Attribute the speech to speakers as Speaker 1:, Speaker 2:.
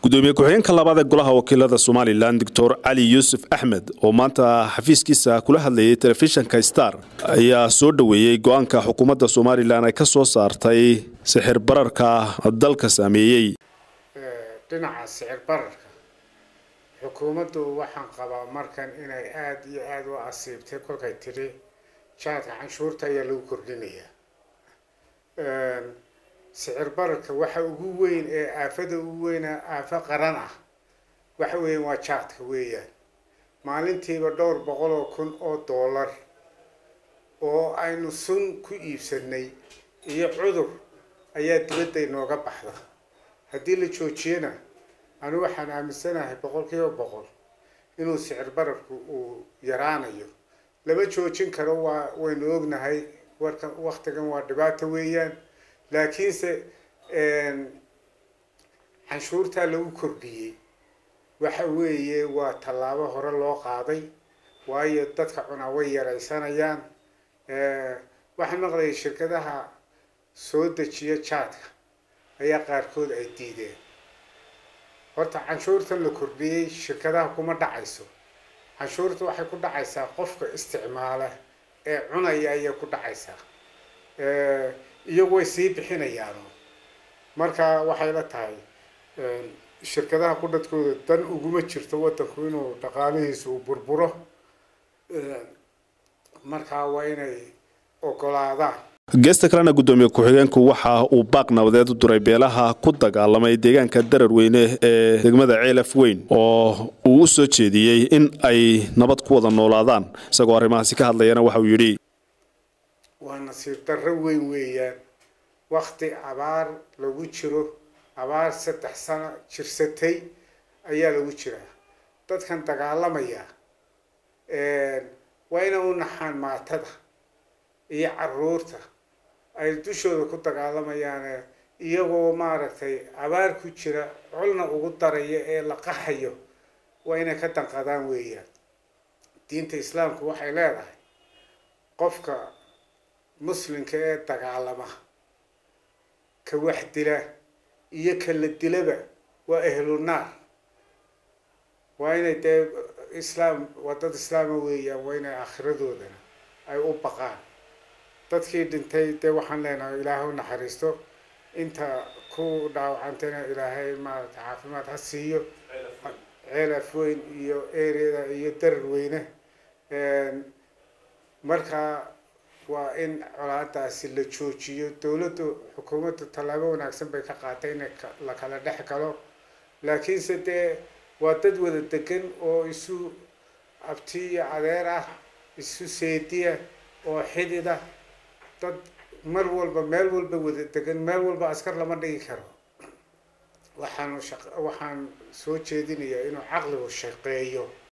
Speaker 1: gudoomiye ku-xigeenka labaad ee golaha wakiilada somalilan doctor cali yuusuf axmed oo maanta xafiiskiisa kula hadlayay telefishinka star ayaa soo dhoweeyey go-aanka xukuumadda somalilan ay ka soo saartay sixir bararka dalka saameeyey
Speaker 2: dhinaca sicir bararka xukuumaddu waxaan qabaa markan inay aada iyo aada u asiibtay kolkay tidhi jaadka canshuurta ayaa lagu kordhinayaa sicir bararka waxa ugu weyn ee aafada ugu weyna aafo qaran ah waxa weeyaan waa jaadka weeyaan maalintiiba dhowr boqol oo kun oo dollar oo aynu sun ku iibsanay iyo cudur ayaa dibadda inooga baxda haddii la joojiyana anigu waxaan aaminsanahay boqol kiiba boqol inuu sicir bararku uu yaraanayo lama joojin karo waa waynu ognahay warka waktigan waa dhibaato weeyaan laakiinse canshuurtaa lagu kordhiyey waxa weeye waa tallaabo hore loo qaaday waayo dadka cunaa way yaraysanayaan waxaan maqlayay shirkadaha soo dejiya jaadka ayaa qaarkood ay diideen horta canshuurtan la kordhiyey shirkadaha kuma dhacayso canshuurta waxay ku dhacaysaa qofka isticmaala ee cunaya ayay ku dhacaysaa iyagu way sii bixinayaan marka waxay la tahay shirkadaha qudhadkooda dan uguma jirto wadanku inuu dhaqaalihiisa uu burburo markaa waa inay ogolaadaan
Speaker 1: geesta kalena guddoomiye ku-xigeenku waxa uu baaq nabadeed u duray beelaha ku dagaalamay deegaanka darar weyne ee degmada ceelaf weyn oo uu u soo jeediyey in ay nabad ku wada noolaadaan isagoo arrimahaasi ka hadlayana waxa uu yidhi
Speaker 2: waa nasiib darro weyn weeyaan wakti abaar lagu jiro abaar saddex sano jirsatay ayaa lagu jiraa dadkan dagaalamaya waa inay u naxaan maatada iyo caruurta ay dushooda ku dagaalamayaan iyagoo maaragtay abaar ku jira colna ugu daraya ee la qaxayo waa inay ka danqadaan weeyaan diinta islaamku waxay leedahay qofka muslimka ee dagaalama ka wax dila iyo ka la dilaba waa ahlu naar waa inay dee islaam waa dad islaama weeyaan waa inay aakhiradoodana ay u baqaan dadkii dhintay dee waxaan leenahay ilaahay u naxariisto inta ku dhaawacantayna ilaahay maarata caafimaad ha siiyo ceelaf weyn iyo ereada iyo darar weyne marka waa in colaadaasi la joojiyo dowladdu xukuumaddu tallaabo wanaagsan bay ka qaatay in la kala dhex galo laakiinse dee waa dad wada degan oo isu abti iyo adeer ah isu seediya oo xidida dad mar walba meel walba wada degan meel walba askar lama dhigi karo waxaanu waxaan soo jeedinayaa inuu caqligu shaqeeyo